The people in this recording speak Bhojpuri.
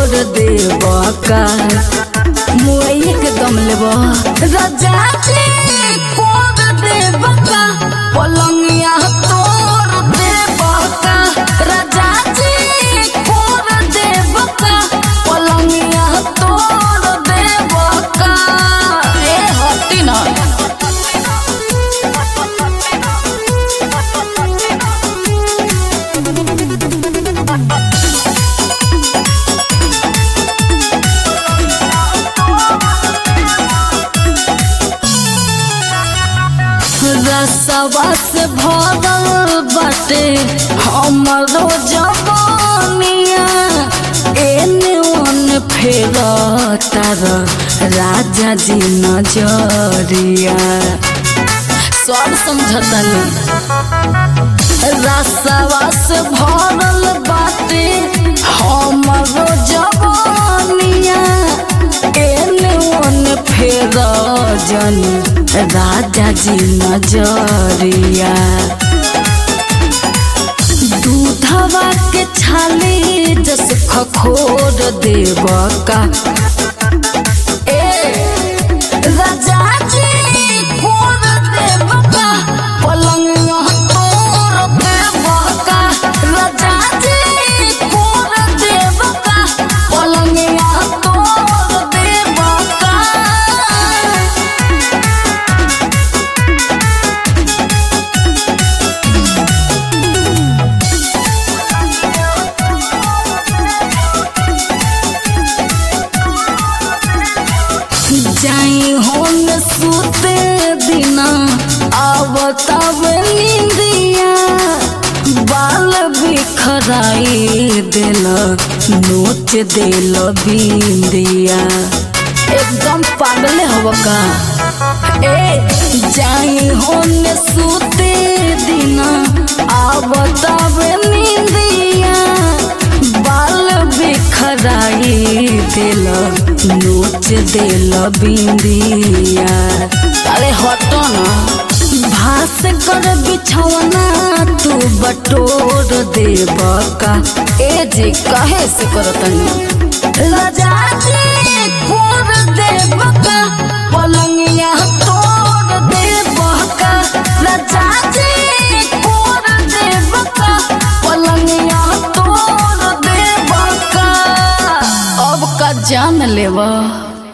खोर देब का मुआइए के दम लेब राजा जी खोर देब का पलंगिया तोड़ देब का राजा जी खोर देब का पलंगिया तोड़ देब का ए हटी ना रसवा से भरल बाटे हमरो जवानिया एने ओने फेर तार राजा जी नजरिया सब समझतनी रसवा से भरल बाटे हमरो जवानिया एने ओने फेर जनी राजा जी नजरिया दूधवा के छाले जस खखोर देव का ए राजा जी खोर देव का पलंग तोड़ देव का राजा जी खोर देव का पलंग तोड़ देव का जाई होन सुते दिना आवतब निंदिया बाल बिखराई दिल नोच दिल बिंदिया एकदम पागल हव का ए जाई होन सुते दिना आवतब निंदिया बाल बिखराई दिल नोच दिल बिंदिया अरे हटो ना भास कर बिछौना तू बटोर देब का ए जी कहे से करतनी राजा जी खोर देब का पलंगिया तोड़ देब का राजा जी खोर देब का पलंगिया तोड़ देब का अब का जान लेवा